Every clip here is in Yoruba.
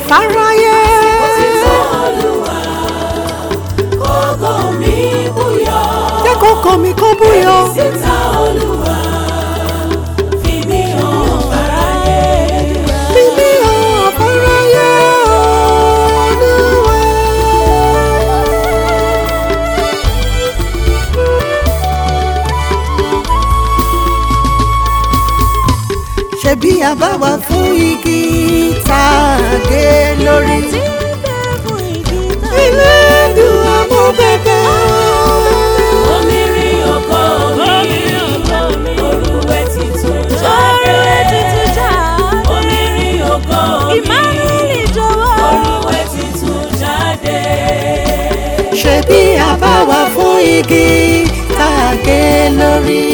fáráyé. Òtítọ́ Olúwa, kókó mi búyọ. jẹ́ kókó mi kó búyọ. Síta Olúwa, fi mí hàn fáráyé. fi mí hàn fáráyé Olúwa. ṣebí àbáwá fún igi tá a gé lórí. ilé ìdùn àmọ́ bẹ́bẹ́. Omi rí ọkọ mi, orúwẹ́ titun jáde. Omi rí ọkọ mi, orúwẹ́ titun jáde. ṣebí àbáwá fún igi tá a gé lórí.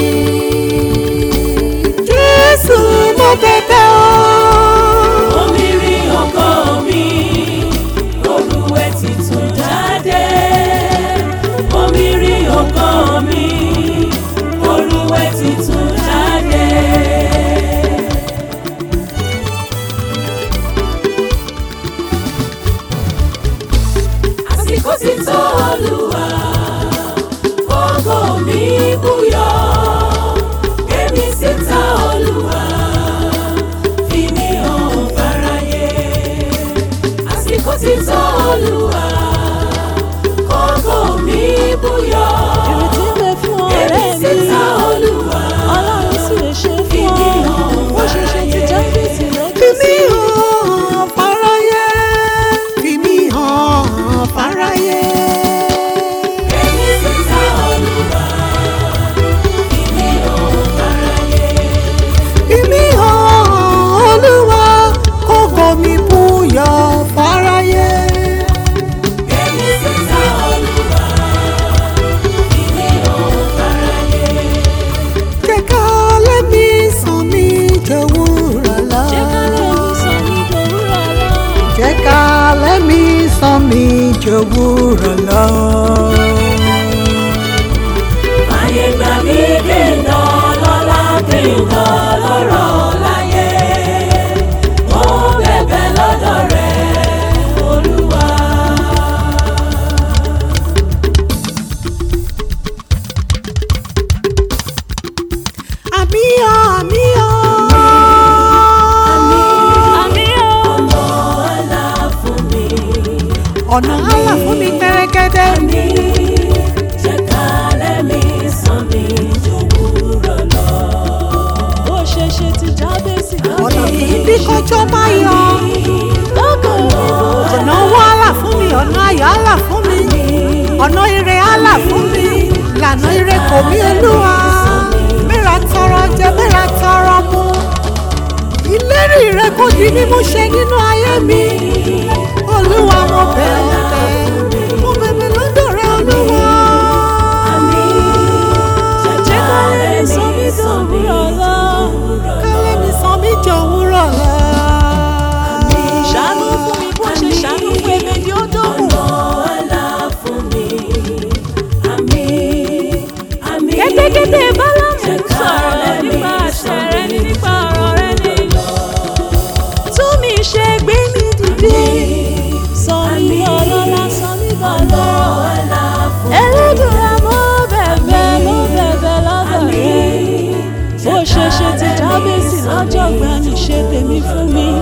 jésù mo bẹ̀bẹ̀ o. Omi rí ọkọ mi, orúwẹ́ titun jáde. Omi rí ọkọ mi, orúwẹ́ titun jáde. Àsìkò ti tó Olúwa, ògo mi búyọ. Gbémi síta Olúwa, fi mí hàn fáráyé. Àsìkò ti tó Olúwa, ògo mi búyọ. Gbémi síta Olúwa, fi mí hàn fáráyé. fi mí hàn fáráyé. fi mí hàn fáráyé. Gbémi síta Olúwa, fi mí hàn fáráyé. fi mí hàn olúwa kókó mi búyọ̀ fáráyé. Gbémi síta Olúwa, fi mí hàn fáráyé. jẹ́ ká lẹ́mí sàn mí jòwúrọ̀ lọ. jẹ́ ká lẹ́mí sàn mí jòwúrọ̀ lọ. Ayé gbà mí kí n dán lọ́lá kí n dán lọ́rọ̀ láyé. Mo bẹ̀bẹ̀ lọ́dọ̀ rẹ̀ Olúwa. àmì ọ̀ àmì ọ̀. Ọ̀nà àlà fún mi. ọ̀nà àlà fún mi pẹ́rẹ́gẹ́dẹ́. Mi jẹ́ ká lẹ́mí sàn mí jòwúrọ̀ lọ. ọ̀nà kì í bí kọjọ́ máa yọ. ọ̀nà owó àlà fún mi ọ̀nà ayọ̀ àlà fún mi ọ̀nà ire àlà fún mi lànà ire kò mí olúwa mẹ́ra tọrọ jẹ mẹ́ra tọrọ mu ìlérí rẹ kò di mímú ṣe nínú ayé mi olúwa mo bẹ̀ ọ́ bẹ̀ mo bẹ̀bẹ̀ lọ́dọ̀ rẹ olúwa. Jẹ́ ká lẹ́mí sàn mí jòwúrọ̀ lọ. kálẹ̀ mi sàn mí jọ òwúrọ̀ lọ. ṣàánú fún mi bó ṣe ṣàánú fún èmi ni ó dógùn. Ọ̀nà àlà fún mi. Àmín, àmín. kẹ́tẹ́kẹ́tẹ́ bálámù sọ̀rọ̀ nípa àṣẹ rẹ ní nípa ọ̀rọ̀ rẹ ní. tún mi ṣe gbé mi dìde sọ mí ọlọ́lá sọ mí bọ̀lọ́. Ọ̀nà fún ẹlẹ́dùnrà mo bẹ̀bẹ̀ mo bẹ̀bẹ̀ lọ́dọ̀ rẹ bó ṣe ṣe ti jábèsì lọ́jọ́ gbani ṣe tèmi fún mi.